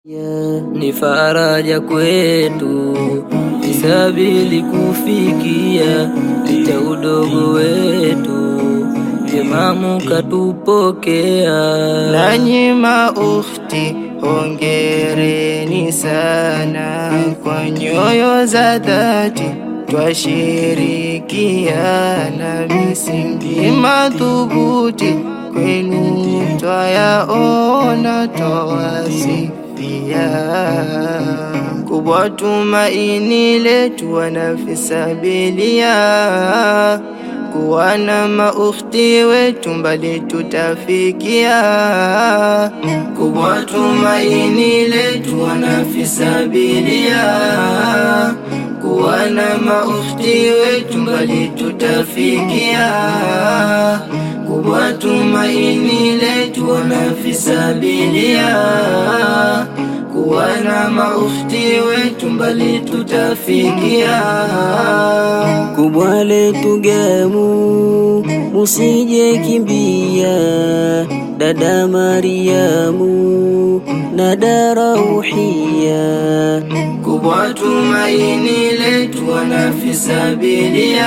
Ni faraja kwetu isabili kufikia licha udogo wetu, Imamu katupokea. Nanyi maukhti, hongereni sana, kwa nyoyo za dhati twashirikiana, misingi madhubuti kwenu twayaona, twawasifia kubwa tumaini letu wanafisabilia kuwa na maukhti wetu mbali tutafikia, kubwa tumaini letu wanafisabilia kuwa na maukhti wetu mbali tutafikia, kubwa tumaini letu wanafisabilia kuwa na maukhti wetu mbali tutafikia. Kubwa letu gemu, musije kimbia, dada Mariamu na Darauhia. Kubwa tumaini letu wanafisabilia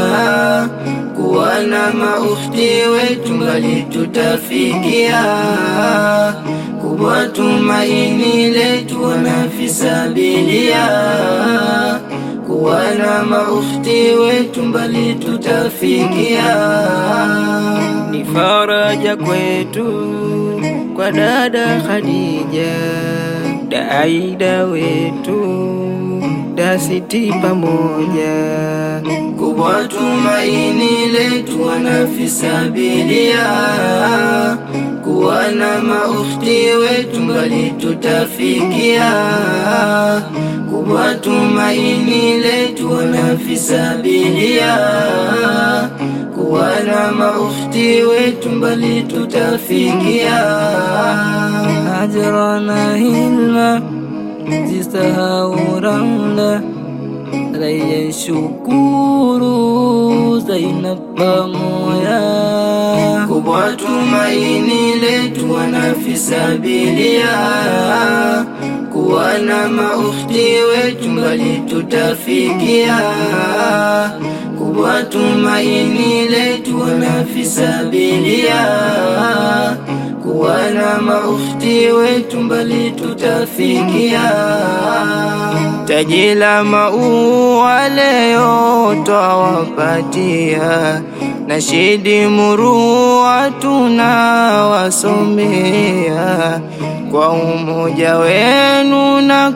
kuwa na maukhti wetu mbali tutafikia, kubwa tumaini letu wanafisabilia kuwa na maukhti wetu mbali tutafikia. Ni faraja kwetu kwa dada Khadija, da Aida wetu, da Siti pamoja, kubwa tumaini letu wanafisabilia kuwa na maukhti wetu mbali tutafikia, kubwa tumaini letu wanafisabilia kuwa na maukhti wetu mbali tutafikia. Ajra na hilma zisahau ramla rayen shukuru Zainab pamoja kubwa tumaini letu wanafisabilia kuwa na maukhti wetu mbali tutafikia, kubwa tumaini letu wanafisabilia kuwa na maukhti wetu mbali tutafikia. Taji la maua leo twawapatia, nashidi murua tunawasomea, kwa umoja wenu na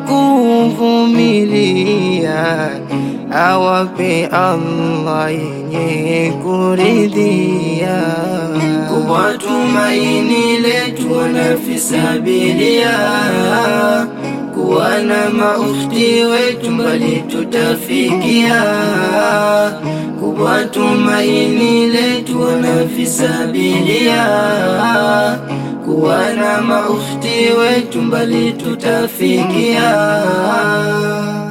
kuvumilia, awape Allah yenye kuridhia. Kubwa tumaini letu wanafisabilia kuwa na maukhti wetu mbali tutafikia, kubwa tumaini letu wanafisabilia kuwa na maukhti wetu mbali tutafikia.